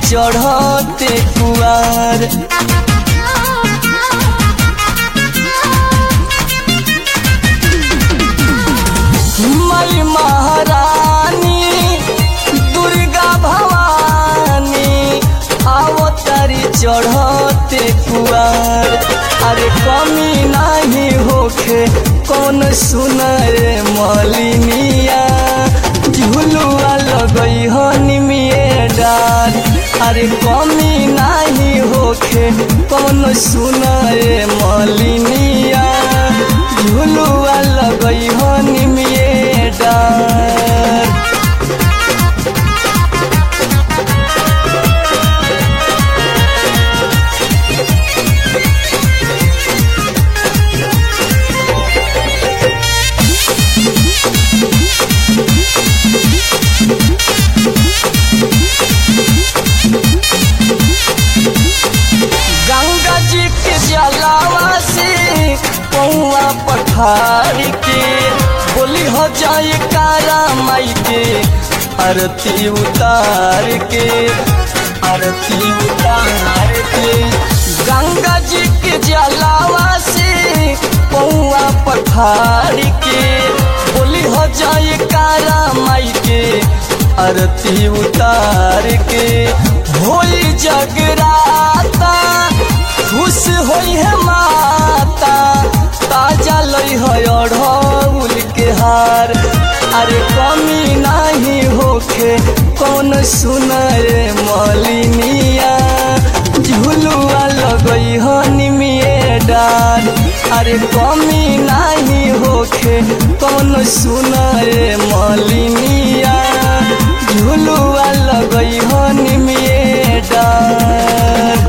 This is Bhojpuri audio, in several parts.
चढ़ते कुआर मई महारानी दुर्गा भवानी आवतारी चढ़ते कुआर अरे कमी नहीं होखे कौन सुनरे मलिनिया झुलुआ लगई हो निमिए डार अरे कमी नहीं होखे कौन सुनरे मलिनिया झुलुआ लगई हो निमिए डार गंगा जी के जलावा से पौआ पठार के बोली हो जाए कारा माई के आरती उतार के आरती उतार के गंगा जी के जलावा से पौआ पठार के बोली हो जाए कारा माई के आरती उतार के होई जगराता खुश होई है माता ताजा लई है अढ़ौल के हार अरे कमी नहीं होखे कौन सुनरे मलिनिया झुलुआ लगई हो निमिए डार अरे कमी नहीं होखे कौन सुनरे मलिनिया झुलुआ लगई हो निमिए डार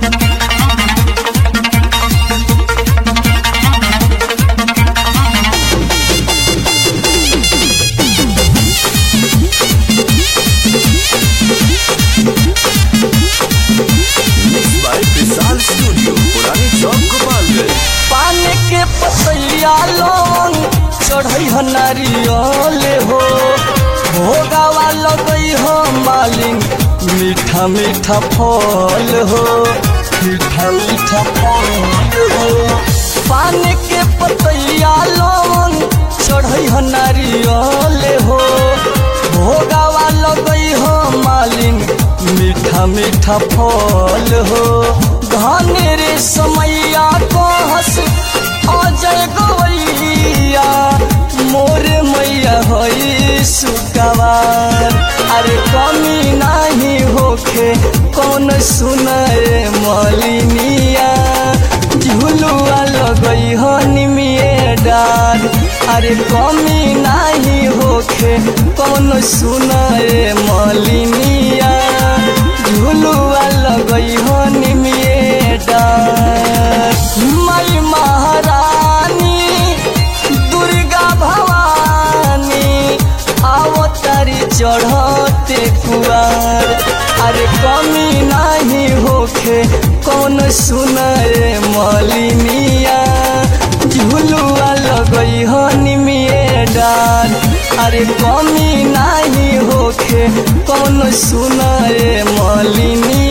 Mixed by Vishal Studio, पुरानी चौक गोपालगंज पान के पतैया लोन चढ़ई हो नारियल हो भोगावा लगई हो मालिन मीठा मीठा फल हो मीठा मीठा फल हो पान के पतैया लोन चढ़ई हो नारियल हो भोगावा लगई हो मालिन मीठा मीठा फल हो धन रे समैया को हंस अजय गवैया मोर मैया होई सुकवार अरे कमी नहीं होखे कौन सुनरे मलिनिया झुलुआ लगई हो निमिए डार अरे कमी नहीं होखे कौन सुनरे मलिनिया झुलुआ लगई हो निमिए डार मई महारानी दुर्गा भवानी आवतारी चढ़ते कुआर अरे कमी नहीं होखे कौन सुनरे मलिनिया झुलुआ लगई हो निमिए डार अरे कमी नहीं होखे कौन सुनरे मलिनी